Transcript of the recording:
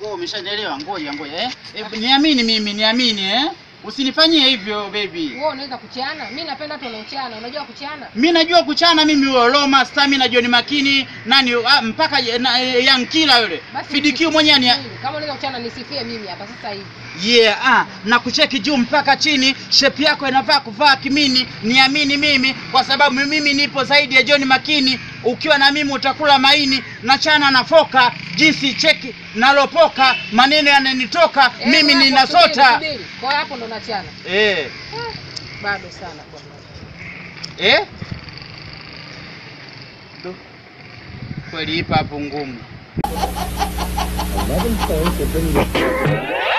Oh, umeshanielewa. Ngoja ngoja eh. Eh, niamini mimi, niamini eh. Usinifanyie hivyo baby. Wewe unaweza kuchana? Mimi napenda watu wanaochana. Unajua kuchana? Mi najua kuchana mimi huyo Roma, Stamina, John Makini, nani ah, mpaka je- na, eh, Young Killer yule. Basi FDQ mwenyewe ni nisifie. Kama unaweza kuchana nisifie mimi hapa sasa hivi. Yeah, ah, na kucheki juu mpaka chini, shepu yako inavaa kuvaa kimini. Niamini mimi, kwa sababu mimi nipo zaidi ya John Makini. Ukiwa na mimi utakula maini na chana na foka, jinsi cheki nalopoka, maneno yananitoka Eh, mimi hapo, ninasota. subiri, subiri. Kwa hiyo hapo ndo nachana. Eh, Bado sana bwana. eh? Du. Kweli ipa hapo ngumu. 11 points will bring you